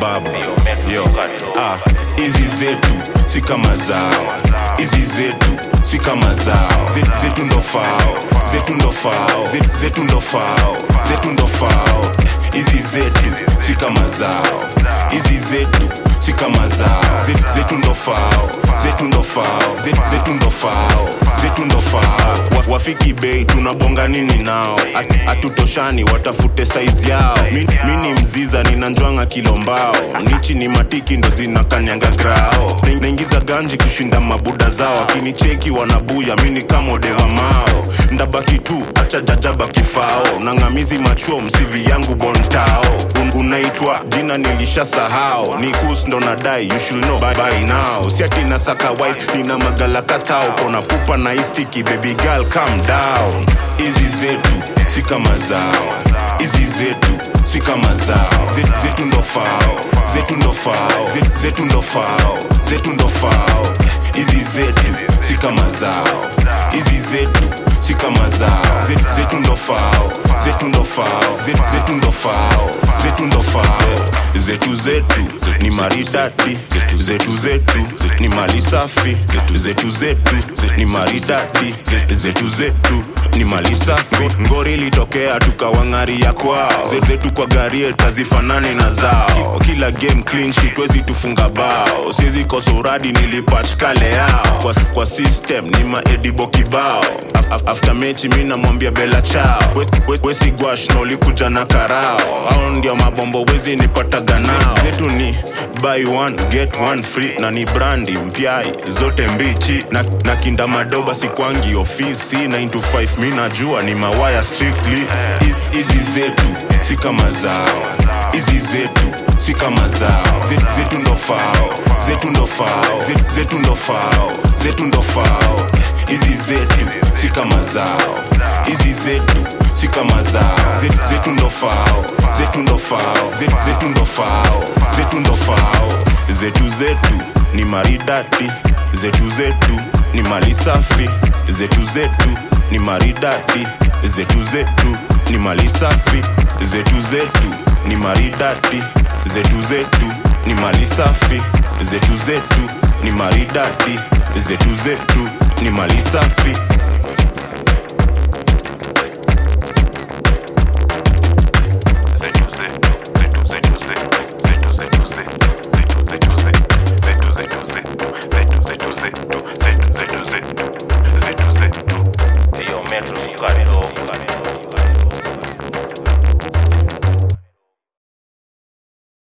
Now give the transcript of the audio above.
babu yo ah, hizi zetu si kama zao hizi zetu si kama zao Ze- zetu ndo fao zetu ndo fao Ze- zetu ndo fao zetu ndo fao hizi zetu si kama zao hizi zetu si kama zao Ze- zetu ndo fao zetu ndo fao Ze- zetu ndo fao zetu ndo fao Wa- wafiki bei tunabonga nini nao At- hatutoshani watafute saizi yao mi, mi ni mziza ninanjwanga kilombao nichi ni matiki ndo zinakanyanga grao Na- naingiza ganji kushinda mabuda zao akinicheki wanabuya mini kamodewa mao ndabaki tu acha jajaba kifao nang'amizi machuo msivi yangu bontao Un, unaitwa jina nilisha sahau ni kus ndo nadai you should know by, by now siati nasaka wife nina magala katao kona pupa na istiki baby girl calm down hizi zetu si kama zao hizi zetu si kama zao Ze- zetu ndo fao zetu ndo fao Ze- zetu ndo fao zetu ndo fao hizi zetu si kama zao hizi zetu si kama zao Ze- zetu ndo fao zetu ndo fao Ze- zetu ndo fao zetu ndo fao zetu zetu ni maridadi zetu zetu ni mali safi zetu zetu ni maridadi zetu zetu ni mali safi ngori ilitokea tukawang'aria kwao Ze- zetu kwa gari tazifanani na zao kila game clean sheet wezi tufunga bao sizi kosoradi nilipach kale yao kwa, kwa system ni maedibo kibao Af- af- after mechi mi namwambia bela chao We- we- wesi gwash na ulikuja na karao au ndio mabombo wezi nipataga nao zetu ni buy one get one free na ni brandi mpyai zote mbichi na, na kinda madoba sikwangi ofisi 9 to 5 mi najua ni mawaya strictly Hizi- hizi zetu si kama zao hizi zetu si kama zao Ze- zetu ndo fao zetu ndo fao Ze- zetu ndo fao zetu ndo fao hizi zetu si kama zao hizi zetu si kama zao Ze- zetu ndo fao zetu ndo fao Ze- zetu ndo fao zetu ndo fao zetu zetu ni maridadi zetu zetu ni mali safi zetu zetu ni maridadi zetu zetu ni mali safi zetu zetu ni maridadi zetu zetu ni mali safi zetu zetu ni maridadi zetu zetu ni mali safi Hiyo metro sukari dogo